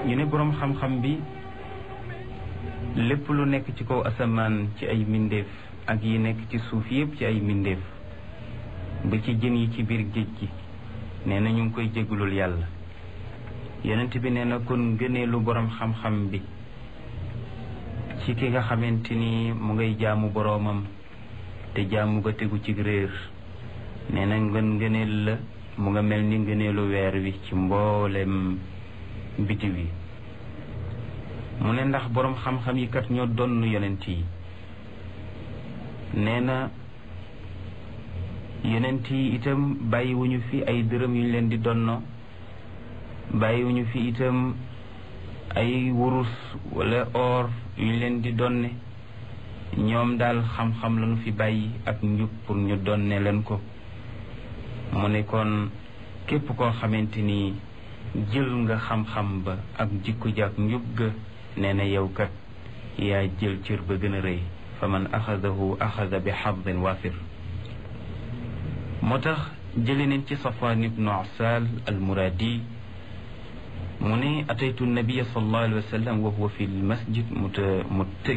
ñu ne boroom xam-xam bi lépp lu nekk ci kaw asamaan ci ay mbindeef ak yi nekk ci suuf yépp ci ay mbindeef ba ci jën yi ci biir géej gi nee na ñu ngi koy jégalul yàlla yonent bi nee na kon gëneelu boroom xam-xam bi ci ki nga xamante ni mu ngay jaamu boroomam te jaamu ga tegu ci réer nee na ngën ngëneel la mu nga mel ni ngëneelu weer wi ci mboolem bitiw yi mu ne ndax boroom xam-xam yi kat ñoo donn yonent yi nee na yonent yi itam bàyyiwuñu fi ay dërëm yu ñu leen di donno bàyyiwuñu fi itam ay wurus wala or yu ñu leen di donne ñoom daal xam-xam lañu fi bàyyi ak njub pour ñu donne leen ko mu ne kon képp koo xamante ni jël nga xam-xam ba ak jikko ja ak njub ga nee na yow kat yaa jël cër ba gën a rëy fa man axadahu axada bi xadin waafir moo tax jële neen ci safwaan ibnu asal al muradi mu ne ataytu nabia sallallahu alayhi wa sallam wa huwa fi lmasjid muta